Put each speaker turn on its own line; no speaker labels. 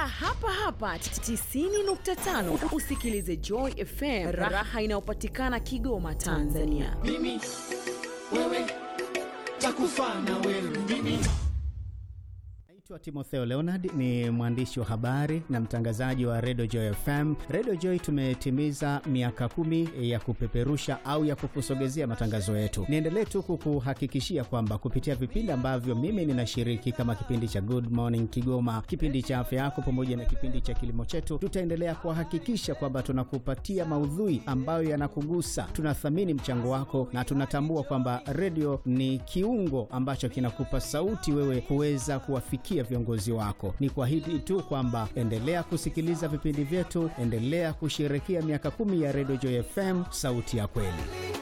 hapa hapa 90.5 usikilize Joy FM, raha inayopatikana Kigoma, Tanzania.
mimi wewe takufa na wewe mimi
Naitwa Timotheo Leonard, ni mwandishi wa habari na mtangazaji wa Radio Joy FM. Radio Joy tumetimiza miaka kumi ya kupeperusha au ya kukusogezea matangazo yetu. Niendelee tu kukuhakikishia kwamba kupitia vipindi ambavyo mimi ninashiriki kama kipindi cha Good Morning Kigoma, kipindi cha afya yako, pamoja na kipindi cha kilimo chetu, tutaendelea kuhakikisha kwamba tunakupatia maudhui ambayo yanakugusa. Tunathamini mchango wako na tunatambua kwamba redio ni kiungo ambacho kinakupa sauti wewe kuweza kuwafikia viongozi wako. Ni kuahidi tu kwamba endelea kusikiliza vipindi vyetu, endelea kusherekea miaka kumi ya Radio Joy FM, sauti ya kweli.